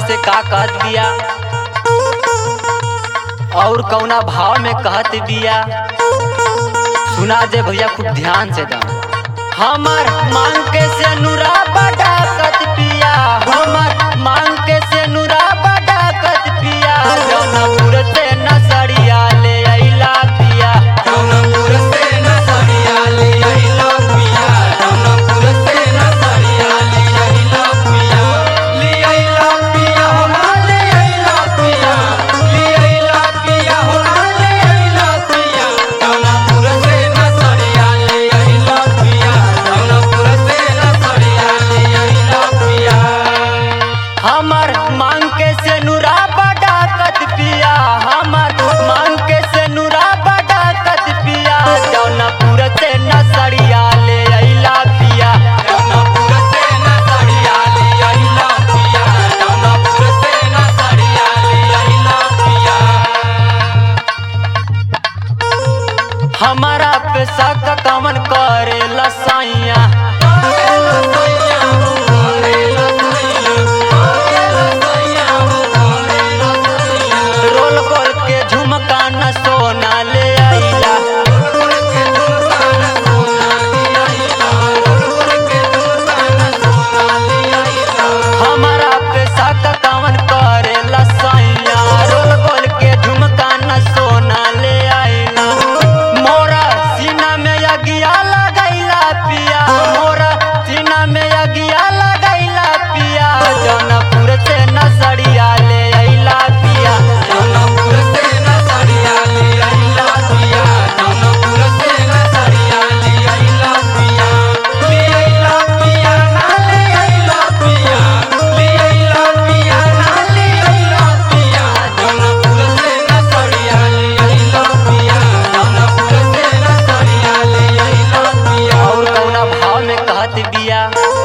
से का कहत बिया और कौना भाव में कहत बिया सुना जे भैया खूब ध्यान से दा हमार मांग के से नुरा बड़ा कत पिया हमार मांग के से नुरा बड़ा कत पिया जौनपुर से नसरिया ले अइला पिया जौनपुर से नसरिया ले अइलो पिया जौनपुर से नसरिया ले अइलो पिया ले अइलो पिया हो ले अइलो पिया ले अइलो पिया हो ले अइलो पिया जौनपुर से नसरिया ले अइलो पिया जौनपुर से नसरिया ले अइलो पिया हमर मांग के से नुरा बड़ा कत पिया हमर मांग के से नुरा बड़ा कत पिया जौनपुर से नसरिया ले अइला पिया जौनपुर से नसरिया ले अइलो पिया जौनपुर से नसरिया ले अइलो पिया हमारा पे शक कमन करे लसाइया रोल गोल के झुमका न सोना ले आइला हमारा पे शक कमन करे लसाइया रोल गोल के झुमका न सोना ले आइला मोरा सीना में अगिया लगैला पिया मोरा सीना में अगिया लगैला पिया जौनपुर से नसरिया ले अइला पिया जौनपुर से नसरिया ले अइला पिया जौनपुर से नसरिया ले अइला पिया ले अइला पिया ना ले अइला पिया ले अइला पिया ना ले अइला पिया जौनपुर से नसरिया ले अइला पिया जौनपुर से नसरिया ले अइला पिया और कौना भाव में कहत बिया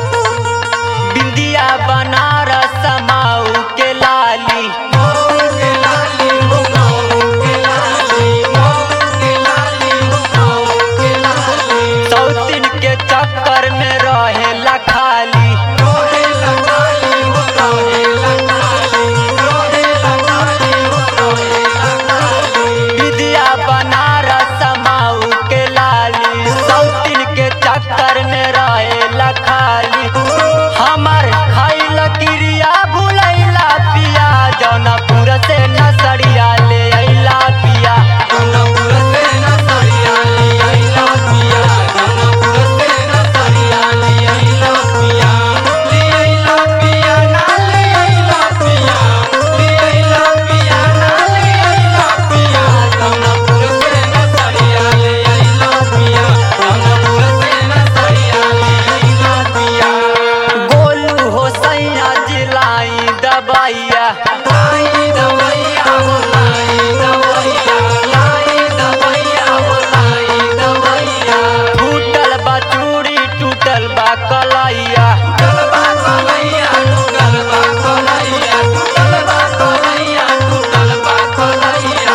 बिंदिया बनारस समाऊ के लाली के लाली हो माऊ के लाली माऊ के लाली हो माऊ के लाली सौतिन के चक्कर में रहेला खाली रोहे लगाली हो रोहे लगाली रोहे लगाली हो रोहे लगाली बिंदिया बनारस समाऊ के लाली सौतिन के चक्कर में रहेला खाली हमर खाइल क्रिया भुलैला पिया जौनपुर से नसरिया ले अइला पिया जौनपुर से नसरिया ले अइला पिया जौनपुर से नसरिया ले अइला पिया ले अइला पिया ना ले अइला पिया ले अइला पिया ना ले अइला पिया जौनपुर से नसरिया ले अइला पिया जौनपुर से नसरिया ले अइला पिया गोलू हो सैया जिलाई दबाइया लाई दवैया हो लाई दवैया लाई दवैया हो लाई दवैया टूटल बा चूड़ी टूटल बा कलैया गलबा कोलैया तू गलबा कोलैया तू गलबा कोलैया तू गलबा कोलैया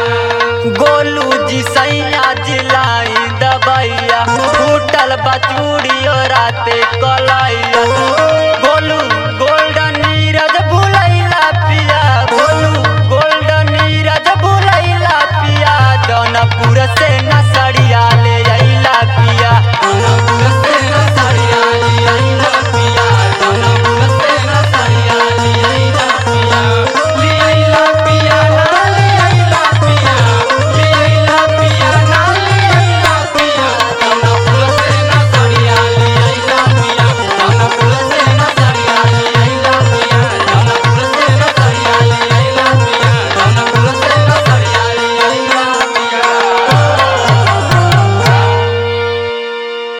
गोलू जी सैया जिलाई दबाइया टूटल बा चूड़ी राते कलैया